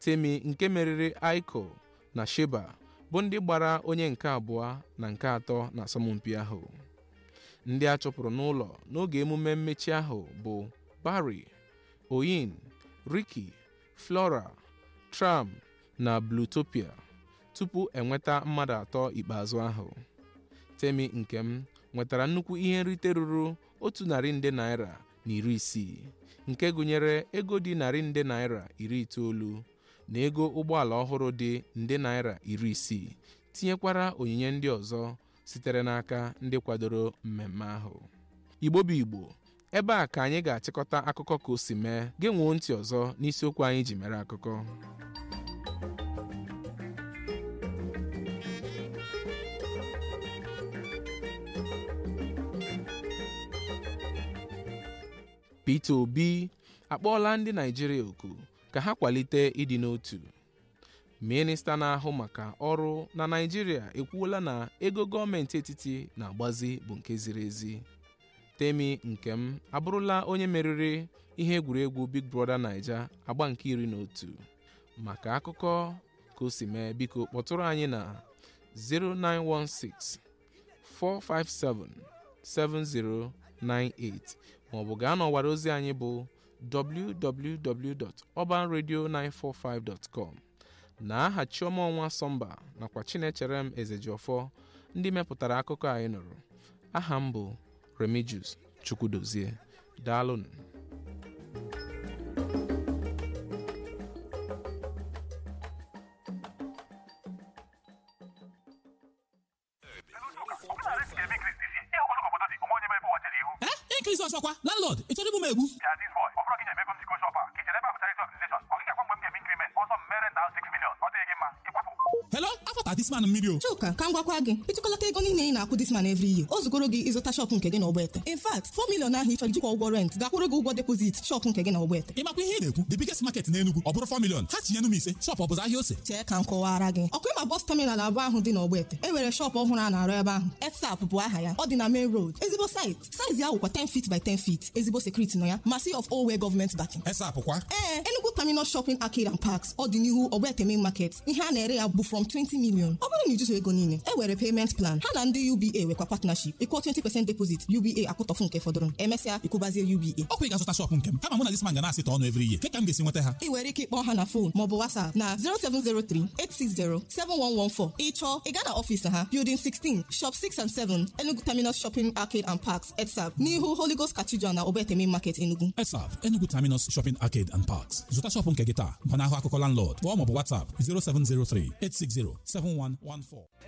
temi nke meriri aiko na sheba bụ ndị gbara onye nke abụọ na nke atọ na asọmpi ahụ ndị a chụpụrụ n'ụlọ n'oge emume mmechi ahụ bụ Barry Oyin Ricky Flora Tram na Bluetopia tupu enweta mmadụ atọ ikpeazụ ahụ Temi Nkem nwetara nnukwu ihe nrite ruru otu narị nde naira na iri isii nke gụnyere ego dị narị nde naira iri itoolu na ego ụgbọala ọhụrụ dị nde naira iri isii tinyekwara onyinye ndị ọzọ sitere n'aka ndị kwadoro mmemme ahụ Igbo bụ Igbo ebe a ka anyị ga-achịkọta akụkọ ka o si mee genwuo ntị ọzọ n'isiokwu anyị ji mere akụkọ Peter Obi akpọọla ndị Naịjirịa oku ka ha kwalite ịdị n'otu minista na-ahụ maka ọrụ na Naịjirịa ekwuola na ego gọọmenti etiti na-agbazi bụ nke ziri ezi Temi Nkem abụrụla onye meriri ihe egwuregwu Big Brother Naija agba nke iri na otu maka akụkọ ka o si mee biko kpọtụrụ anyị na 0916 457 7098 maọbụ gaa n'ọwara ozi anyị bụ www.urbanradio945.com na aha Chioma Ọnwa Sọmba nakwa Chinecherem Ezejiọfọ ndị mepụtara akụkọ anyị nụrụ aha m bụ Remigius Chukwudozie daalụnụ Increase ọsọkwa landlord ị chọrọ igbu m egbu hello afọta this man mmiri o Chuka ka m gwakwa gị ịtụkọlata ego niile ị na-akwụ this man every year o zugoro gị ịzụta shọpụ nke gị na Ogbete in fact 4 million ahụ ị chọrọ ijikwa ụgwọ rent gakwụrụ gị ụgwọ depozit shọpụ nke gị na Ogbete ị makwa ihe ị na-ekwu the biggest market na Enugu ọ bụrụ 4 million ha tinye nụ m ise shop ọ bụzụ ahịa ose chee ka m kọwara gị ọkụ ịma bọs taminal abụọ ahụ dị na Ogbete e nwere shọpụ ọhụrụ a na-arụ ebe ahụ ETSAP bụ aha ya ọ dị na main road ezigbo site saizi ya wụkwa 10 feet by 10 feet ezigbo sekuriti nọ ya ma si of Owe gọọmenti backing esap kwa ee Enugu Terminal Shopping Arcade and Parks ọ dị n'ihu Ogbete main market ihe a na-ere ya bụ from 20 million ọ bụrụ na ijuzu ego niile e were payment plan ha na ndị UBA nwekwa partnership ịkwụọ 20% deposit UBA akwụtọfụ nke fọdụrụ emesịa ịkwụbazie UBA ọkwa ị ga-azụta shop nke m kama mụ na this man ga na-asịta ọnụ every year ka m ga-esi nweta ha ị nwere ike ịkpọ ha na fon maọbụ WhatsApp na 0703 860 7114 ịchọọ ị gaa na ọfịs ha Building 16 Shop 6 and 7 Enugu Terminal Shopping Arcade and Parks ETSAP n'ihu Holy Ghost Cathedral na Ogbete Main Market Enugu esap Enugu Terminus Shopping Arcade and Parks zụta shop nke gị taa gbanahụ akụkọ landlord kpọọ maọbụ WhatsApp 0703 860 7114